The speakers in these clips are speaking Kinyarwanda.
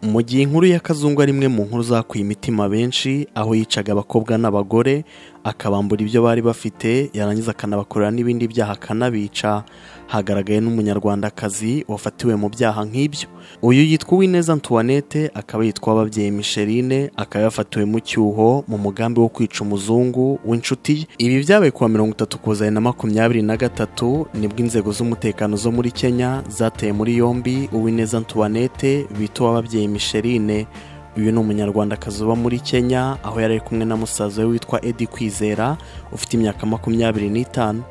mu gihe inkuru ya kazungu ari imwe mu nkuru zakuye imitima benshi aho yicaga abakobwa n'abagore akabambura ibyo bari bafite yarangiza akanabakorera n'ibindi byaha akanabica hagaragaye n'umunyarwandakazi wafatiwe mu byaha nk'ibyo uyu yitwa uwineza antoinette akaba yitwa ababyeyi micheline akaba yafatiwe mu cyuho mu mugambi wo kwica umuzungu w'inshuti ye ibi byabaye kuwa mirongo itatu kuzana na makumyabiri na gatatu nibwo inzego z'umutekano zo muri kenya zateye muri yombi uwineza antoinette bita uw'ababyeyi micheline uyu ni umunyarwandakazi uba muri kenya aho yari ari kumwe na musaza we witwa edi kwizera ufite imyaka makumyabiri n'itanu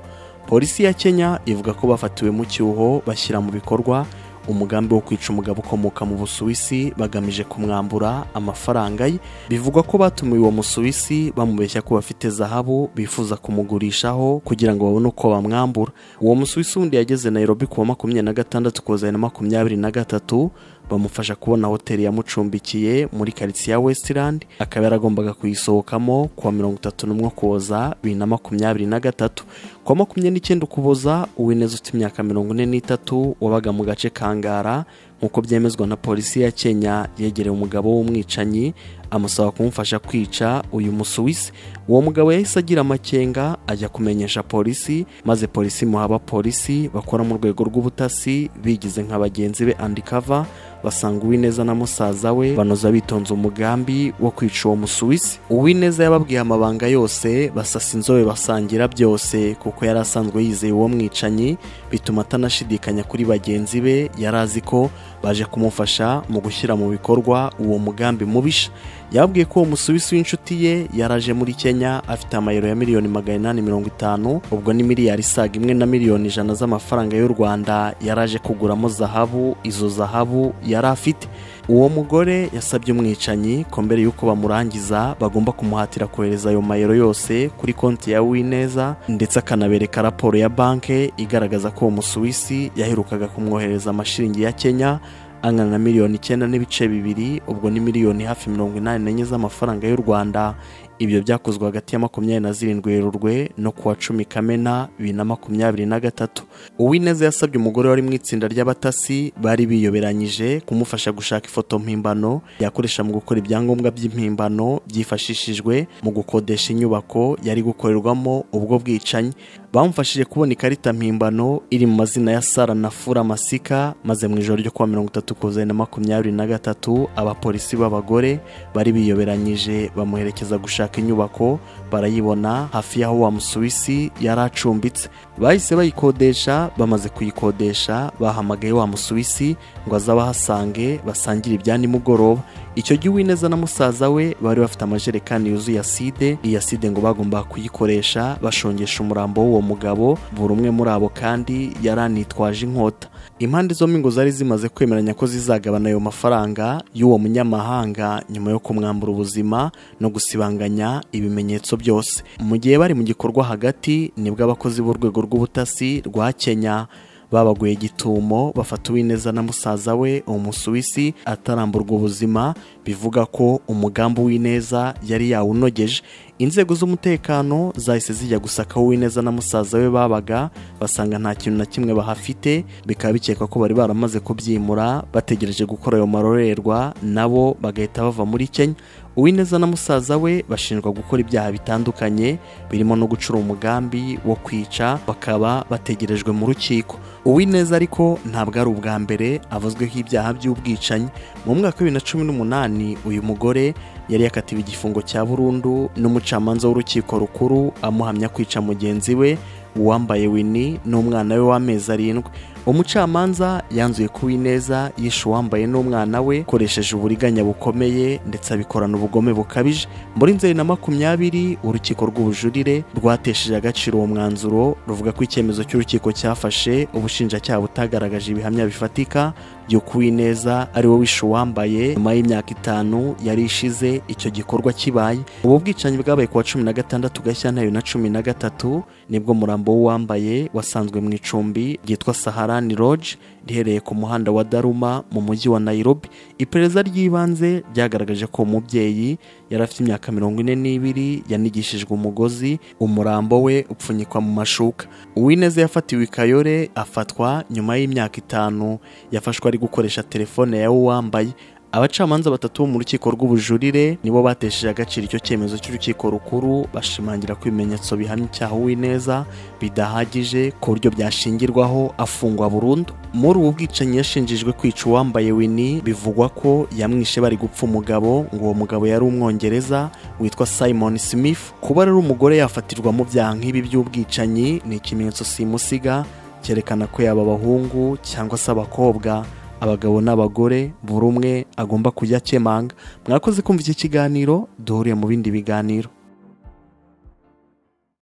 polisi ya kenya ivuga ko bafatiwe mu cyuho bashyira mu bikorwa umugambi wo kwica umugabo ukomoka mu busuwisi bagamije kumwambura amafaranga ye bivugwa ko batumiwe uwo musuwisi bamubeshya ko bafite zahabu bifuza kumugurishaho kugira ngo babone uko bamwambura uwo musuwisi wundi yageze nairobi ku wa makumyabiri na gatandatu kugeza na makumyabiri na gatatu bamufasha kubona hoteli yamucumbikiye muri karitsiye ya westirandi akaba yaragombaga kuyisohokamo kuwa mirongo itatu n'umwe ukuboza bibiri na makumyabiri na gatatu kuwa makumyabiri n'icyenda ukuboza uwineza ufite imyaka mirongo ine n'itatu wabaga mu gace kangara nk'uko byemezwa na polisi ya kenya yegereye umugabo w'umwicanyi amusaba kumufasha kwica uyu musuwisi uwo mugabo yahise agira amakenga ajya kumenyesha polisi maze polisi imuha abapolisi bakora mu rwego rw'ubutasi bigize nka bagenzi be andikava basanga uwineza na musaza we banoza bitonze umugambi wo kwica uwo musuwisi uwineza yababwiye amabanga yose basasa inzobe basangira byose kuko yari asanzwe yizeye uwo mwicanyi bituma atanashidikanya kuri bagenzi be yari azi ko baje kumufasha mu gushyira mu bikorwa uwo mugambi mubisha yababwiye ko uwo musuwisi w'inshuti ye yaraje muri kenya afite amayero ya miliyoni magana inani mirongo itanu ubwo ni miliyari isaga imwe na miliyoni ijana z'amafaranga y'u rwanda yaraje kuguramo zahabu izo zahabu yari afite uwo mugore yasabye umwicanyi ko mbere y'uko bamurangiza bagomba kumuhatira kohereza ayo mayero yose kuri konti ya wineza ndetse akanabereka raporo ya banki igaragaza ko uwo musuwisi yaherukaga kumwohereza amashiringi ya kenya angana na miliyoni icyenda n'ibice bibiri ubwo ni miliyoni hafi mirongo inani n'enye z'amafaranga y'u rwanda ibyo byakozwe hagati ya makumyabiri na zirindwi werurwe no kuwa cumi kamena bibiri na makumyabiri na gatatu uwineza yasabye umugore wari mu itsinda ry'abatasi bari biyoberanyije kumufasha gushaka ifoto mpimbano yakoresha mu gukora ibyangombwa by'impimbano byifashishijwe mu gukodesha inyubako yari gukorerwamo ubwo bwicanyi bamufashije kubona ikarita mpimbano iri mu mazina ya sara na fura masika maze mu ijoro ryo kuwa mirongo itatu kuzana na makumyabiri na gatatu abapolisi b'abagore bari biyoberanyije bamuherekeza gushaka inyubako barayibona hafi y'aho wa musuwisi yari acumbitse bahise bayikodesha bamaze kuyikodesha bahamagaye wa musuwisi ngo aze abahasange basangire ibya nimugoroba icyo gihe uwineza na musaza we bari bafite amajerekani yuzuye aside iyi aside ngo bagomba kuyikoresha bashongesha umurambo w'uwo mugabo buri umwe muri abo kandi yari anitwaje inkota impande zombi ngo zari zimaze kwemeranya ko zizagabana ayo mafaranga y'uwo munyamahanga nyuma yo kumwambura ubuzima no gusibanganya ibimenyetso byose mu gihe bari mu gikorwa hagati nibwo abakozi b'urwego rw'ubutasi rwa kenya babaguye gitumo bafata uwineza na musaza we umusuwisi ataramburwa ubuzima bivuga ko umugambi w'ineza yari yawunogeje inzego z'umutekano zahise zijya gusaka uwineza na musaza we babaga basanga nta kintu na kimwe bahafite bikaba bikekwa ko bari baramaze kubyimura bategereje gukora ayo marorerwa nabo bagahita bava muri kenya uwineza na musaza we bashinjwa gukora ibyaha bitandukanye birimo no gucura umugambi wo kwica bakaba bategerejwe mu rukiko uwineza ariko ntabwo ari ubwa mbere avuzweho ibyaha by'ubwicanyi mu mwaka wa bibiri na cumi n'umunani uyu mugore yari yakatiwe igifungo cya burundu n'umucamanza w'urukiko rukuru amuhamya kwica mugenzi we uwambaye wini n'umwana we w'amezi arindwi umucamanza yanzuye ko uwineza yishe uwambaye n'umwana we akoresheje uburiganya bukomeye ndetse abikorana ubugome bukabije muri nzeri na makumyabiri urukiko rw'ubujurire rwatesheje agaciro uwo mwanzuro ruvuga ko icyemezo cy'urukiko cyafashe ubushinjacyaha butagaragaje ibihamya bifatika by'uko uwineza ari we wishe uwambaye nyuma y'imyaka itanu yari ishize icyo gikorwa kibaye ubu bwicanyi bwabaye ku wa cumi na gatandatu gashyantare na cumi na gatatu nibwo murambo w'uwambaye wasanzwe mu icumbi ryitwa sahara Rani Lodge riherereye ku muhanda wa Daruma mu mujyi wa Nairobi iperereza ry'ibanze ryagaragaje ko umubyeyi yari afite imyaka mirongo ine n'ibiri yanigishijwe umugozi umurambo we upfunyikwa mu mashuka uwineza yafatiwe i Kayore afatwa nyuma y'imyaka itanu yafashwe ari gukoresha telefone ya uwambaye abacamanza batatu bo mu rukiko rw'ubujurire nibo batesheje agaciro icyo cyemezo cy'urukiko rukuru bashimangira ko ibimenyetso bihamya icyaha uwineza bidahagije ku buryo byashingirwaho afungwa burundu muri ubu bwicanyi yashinjijwe kwica uwambaye wini bivugwa ko yamwishe bari gupfa umugabo ngo uwo mugabo yari umwongereza witwa simon smith kuba ari umugore yafatirwa mu byaha nk'ibi by'ubwicanyi ni ikimenyetso simusiga cyerekana ko yaba abahungu cyangwa se abakobwa abagabo n'abagore buri umwe agomba kujya akemanga mwakoze kumva iki kiganiro duhuriye mu bindi biganiro